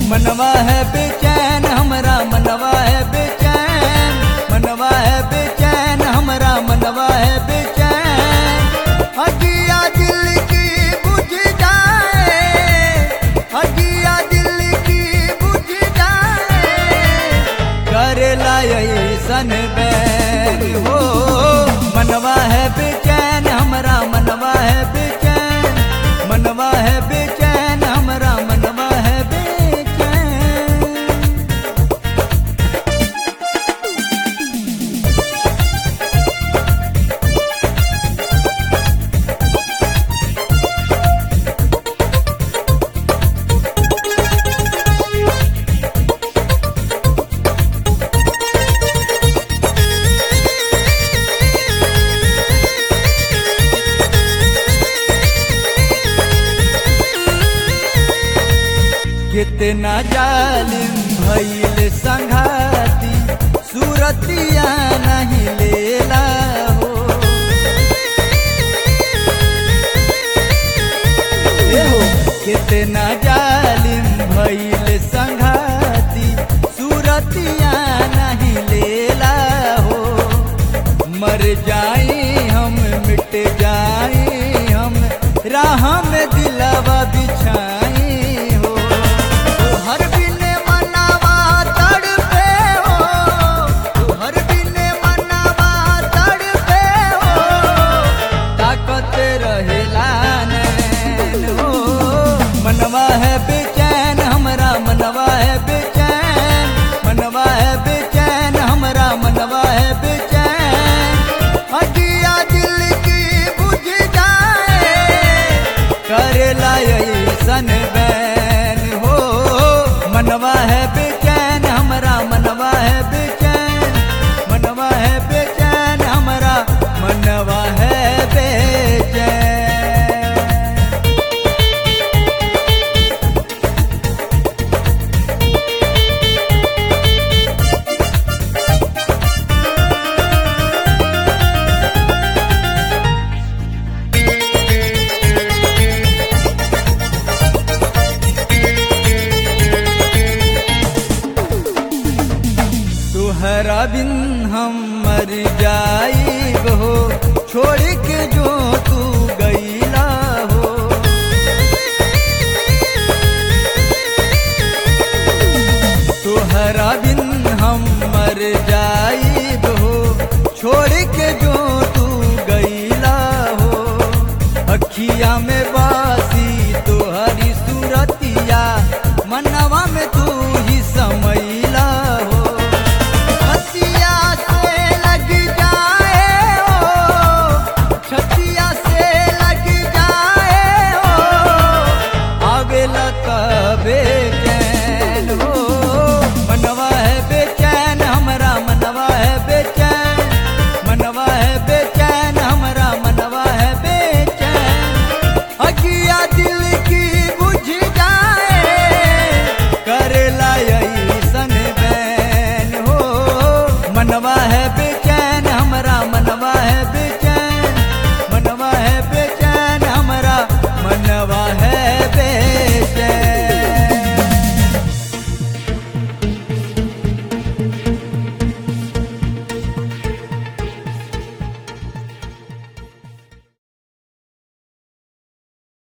मनवा है बेचैन हमरा मनवा है बेचैन मनवा है बेचैन हमरा मनवा है बेचैन हजिया दिल की बुझ जाए हजिया दिल की बुझ जाए करेला ऐसन बैन हो मनवा है बेचैन हमरा मनवा है बेचैन मनवा है बेचैन हमरा मनवा है बेचैन कितना जालिम भइल संघाती सूरतिया नहीं लेला हो ए हो कितना जालिम भइल संघाती सूरतिया नहीं लेला हो मर जाई हम मिट जाई हम राह में दिलवा बिछाई हो हर बिन मनावा तड़पे हो हर बिन मनावा तड़पे हो ताकत रहेला नैन हो मनवा है बेचैन हमरा मनवा है बेचैन मनवा है बेचैन हमरा मनवा है बेचैन हजिया दिल की बुझ जाए करेला ऐसन बैन हो मनवा है बेचैन हमरा मनवा है बेचैन मनवा है बेचैन हमरा मनवा है बेचैन तुहरा बिन हम मर जाई हो छोड़ के जो तू गईला हो तुहरा बिन हम मर जाई हो छोड़ के जो तू गईला हो अखिया में बासी तुहरी सूरतिया मनवा में तू ही समैला हो छतिया से लग जाए हो छतिया से लग जाए हो आवेला तबे